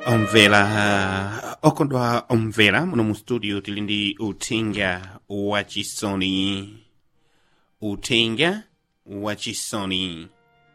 omvera uh, okondwa omvera muno mu studio tili ndi uthenga wachisoni uthenga wachisoni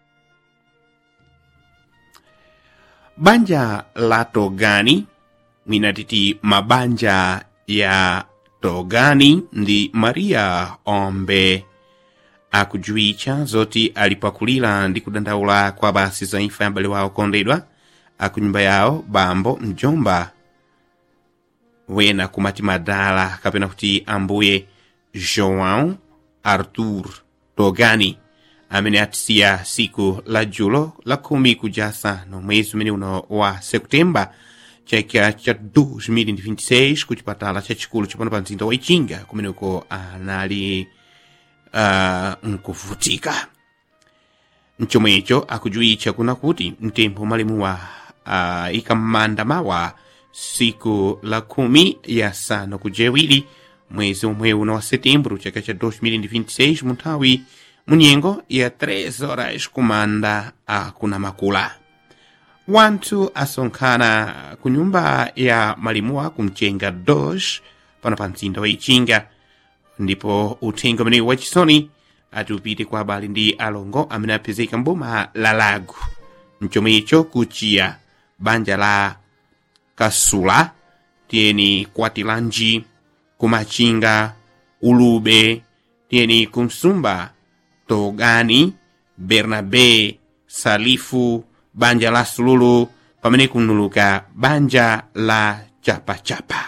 banja la togani mwina titi mabanja ya togani ndi maria ombe akujuwitcha zoti alipakulira ndi kudandaula kwa basi za imfa ya m'bale wawo okondedwa akunyumba yawo bambo mjomba wena kumati madala kapena kuti ambuye joão arthur togani amene atisiya siku la julo la khumi kujasano mwezi umene uno wa septemba chaka cha 2026 ku chipatala chachikulu chapano pa mzinda wa ichinga kumeneko anali uh, nkuvutika mchomwecho akujuwitcha kuna kuti mtembo malimuwa uh, ikammanda mawa siku la khumi yasanu kujewiri mwezi omwe uno wa setembro chaka cha 2026 mu nthawi munyengo ya 3 horas kumanda akuna makula wanthu asonkhana ku nyumba ya malimuwa kumchenga dos pano pa mzinda wa ichinga ndipo uthenga umenewu wachisoni ati upite kwa abale ndi alongo amene apezeka mboma la lago mchomwecho kuchiya banja la kasula tiyeni kwatilanji kumachinga ulube tiyeni kumsumba togani bernabe salifu banja la sululu pamene kunuluka banja la chapachapa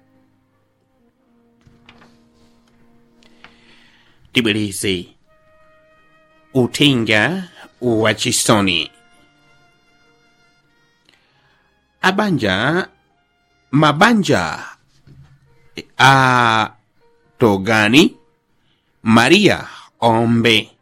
tibwereze uthenga wachisoni abanja mabanja a togani maria ombe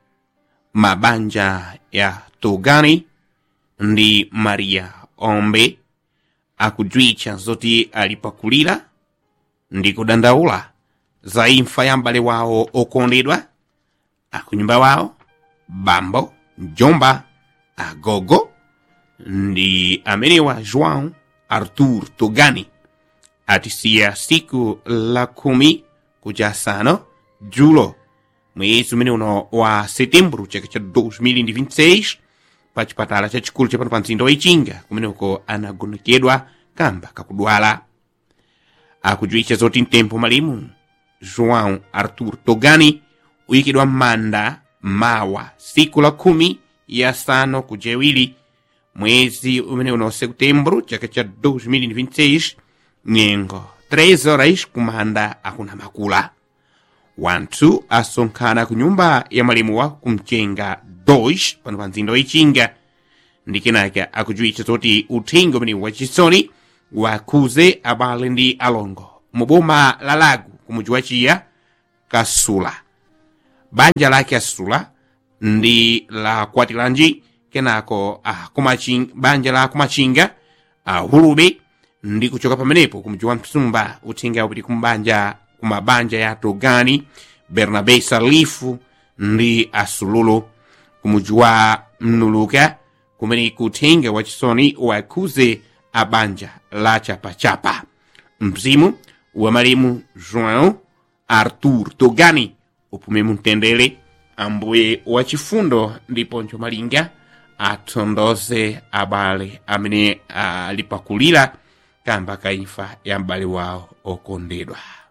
mabanja ya togani ndi maria ombe akujuwitcha zoti alipakulira ndi kudandaula za imfa ya m'bale wawo okondedwa akunyumba wawo bambo mjomba agogo ndi amenewa joão arthur togani atisiya siku la khumi kujasano julo mwezi umene uno wa setembro chaka cha 2026 pa chipatala chachikulu chapano pa mzinda wa ichinga kumeneko anagonekedwa kamba kakudwala akujuwitcha zoti mtembo malimu joão arthur togani uyikidwa m'manda mawa siku la khumi yasanu kujewiri mwezi umene uno setembro chaka cha 2026 nyengo 3 horas kumanda akuna makula wanthu asonkhana ku nyumba ya malimuwa kumchenga 2 pano pa mzinda wa ichinga ndi kenaka akujuwitcha zoti uthenga umene wachisoni wakhuze abale ndi alongo mu boma la lago kumuji wa chiya kasula banja lake asula ndi la kwatilanji kenako ah, kumachinga, banja la kumachinga ah, hulube ndi kuchoka pamenepo kumuji wa msumba uthenga upiti kumbanja kumabanja ya togani bernabe salifu ndi asululu kumuji wa mnuluka kumene kuthenga wachisoni wakhuze abanja la chapachapa mzimu wa malimu joão arthur togani upume mumtendere ambuye wachifundo ndipo nchomalinga atondoze abale amene alipakulira kamba kaimfa ya m'bale wawo okondedwa